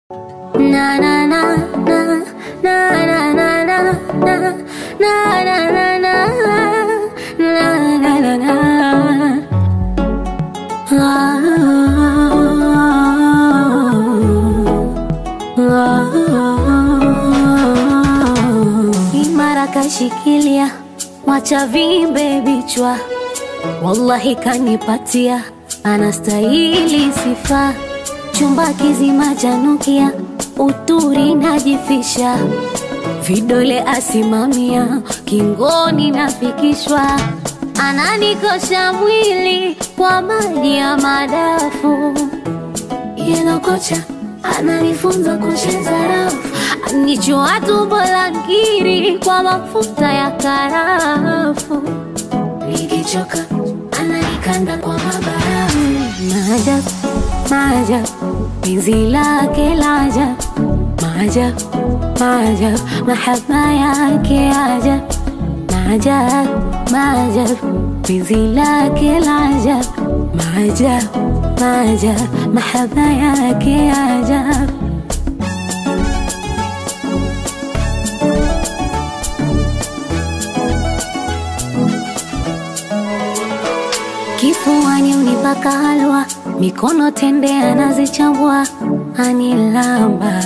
Na na na na na na na na na na na na na na na na Imara kashikilia, mwacha vimbe vichwa, wallahi kanipatia, anastahili sifa. Chumba kizima chanukia, uturi najifisha, vidole asimamia, kingoni nafikishwa, ananikosha mwili kwa maji ya madafu yeno kocha ananifunza kucheza rafu, anichua tumbo la ngiri kwa mafuta ya karafu, nikichoka ananikanda kwa mabarafu. Maajabu, maajabu, penzi lake la ajabu, maajabu, maajabu, mahaba yake ajabu, maajabu, maajabu, penzi lake la ajabu, maajabu, maajabu, mahaba yake ajabu. Kifuani unipaka halwa, mikono tende anazichambua, anilamba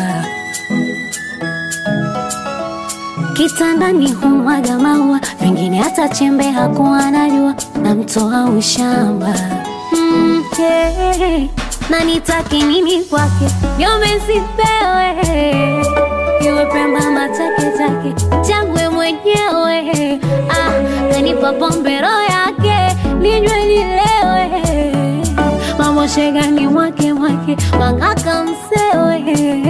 kitandani humwaga maua, vingine hata chembe hakuwa anajua, namtoa ushamba mm, hey, na nitake nini kwake, nyome sipewe, iwe pemba matake take, changwe mwenyewe ah, kanipa pombe roho yake ninywe nilewe, mambo shegani mwake mwake, mangaka msewe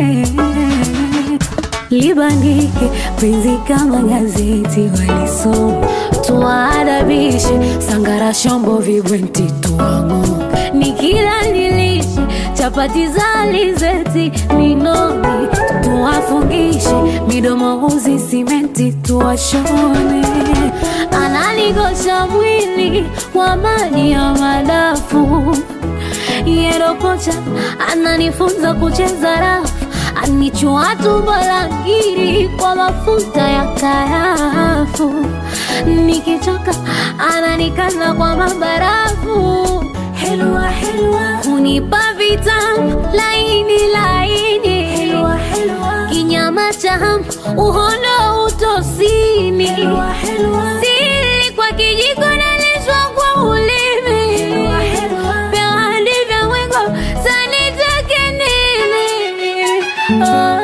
libandike penzi kama gazeti walisoma, tuwaadabishe sangara shombo vibwenti tuwang'o, nikila nilishe chapati za alizeti ninoge, tuwafungishe midomo uzi simenti tuwashone, analigosha mwili kwa maji ya madafu yerokocha ananifunza kucheza rafu anichua tumbo la ngiri kwa mafuta ya karafu, nikichoka ananikanda kwa mabarafu. Helwa helwa, hunipa vitamu laini laini, helwa helwa, kinyama cha hamu uhondo utosini, helwa helwa, sili kwa kijiko nalishwa kwa ulimi, helwa helwa, vya hadi vya mwengo sanitake nini? Oh.